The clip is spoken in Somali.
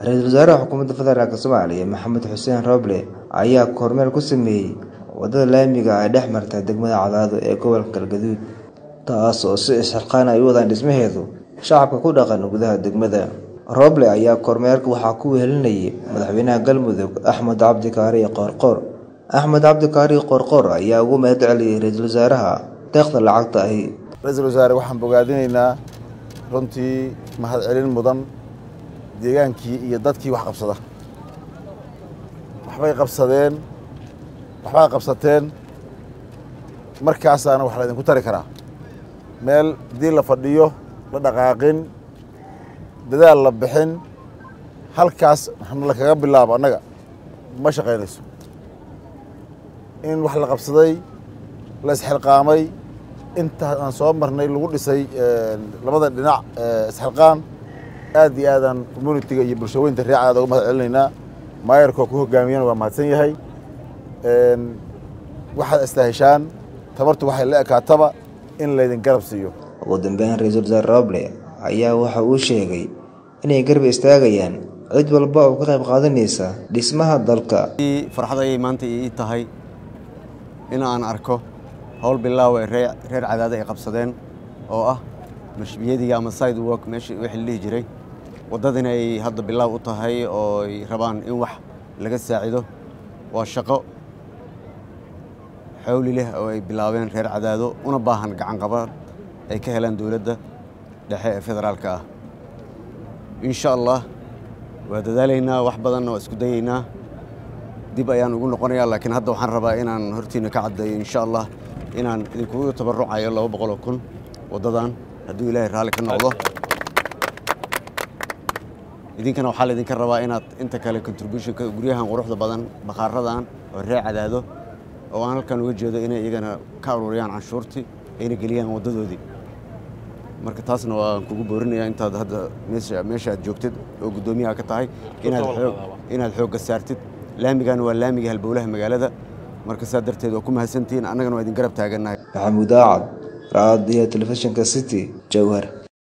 ra-iisul wasaaraha xukuumadda federaalk soomaaliya maxamed xuseen rooble ayaa kormeer ku sameeyey wadada laamiga ay dhex marta degmada cadaado ee gobolka galgaduud taas oo si isxilqaan ay u wadaan dhismaheedu shacabka ku dhaqan gudaha degmada rooble ayaa kormeerka waxaa ku wehelinayay madaxweynaha galmudug axmed cabdi kaariye qoorqoor axmed cabdi kaariye qoorqoor ayaa ugu mahad celiyey ra-iisul wasaaraha deeqda lacagta ahi ra-iisul wasaare waxaan bogaadinaynaa runtii mahadcelin mudan deegaankii iyo dadkii wax qabsada waxbay qabsadeen waxbaa qabsateen markaasaana wax laydinku tari karaa meel haddii la fadhiyo la dhaqaaqin dadaal la bixin halkaas lakaga bilaabo annaga ma shaqaynayso in wax la qabsaday la isxilqaamay intaas aan soo marnay lagu dhisay labada dhinac isxilqaan aad iyo aadaan communitiga iyo bulshaweynta reecaada uga mahad celinaynaa maayarkoo ku hogaamiyana waa mahadsan yahay waxaad istaheshaan tabartu waxay la ekaataba in laydin garab siiyo ugu dambeyn ra-iisul wasaare roble ayaa waxa uu sheegay inay garab istaagayaan cid walba oo ka qayb qaadanaysa dhismaha dalka farxad ayay maanta ii tahay in aan arko howl bilaaw ee reer cadaada ay qabsadeen oo ah mashbiyadiga ama side work meesha wixii la dhihi jiray waddadina ay hadda bilaaw u tahay oo ay rabaan in wax laga saacido waa shaqo xawli leh oo ay bilaabeen reer cadaado una baahan gacan qabad ay ka helaan dowladda dhexe ee federaalka ah insha allah waa dadaalaynaa wax badanna waa isku dayaynaa dib ayaan ugu noqonayaa laakiin hadda waxaan rabaa inaan hortiina ka caddeeyo insha allah inaan idinkugu tabarucayo laba boqoloo kun waddadan hadduu ilaahay raalli ka noqdo idinkana waxaa laydinka rabaa inaad inta kale contributionka guryahan quruxda badan bakhaaradan oo reer cadaado oo aan halkan uga jeedo inay iyagana ka aruuriyaan canshuurtii ayna geliyaan waddadoodii marka taasna waan kugu boorinayaa intaad hadda meesha aad joogtid oo guddoomiyaha ka tahay inaad xoogga saartid laamigan waa laamiga halbowlaha magaalada marka saa darteed waa ku mahadsantihiin annagana waa idin garab taagannahay maxamuud aacad raadiyo telefishinka city jowhar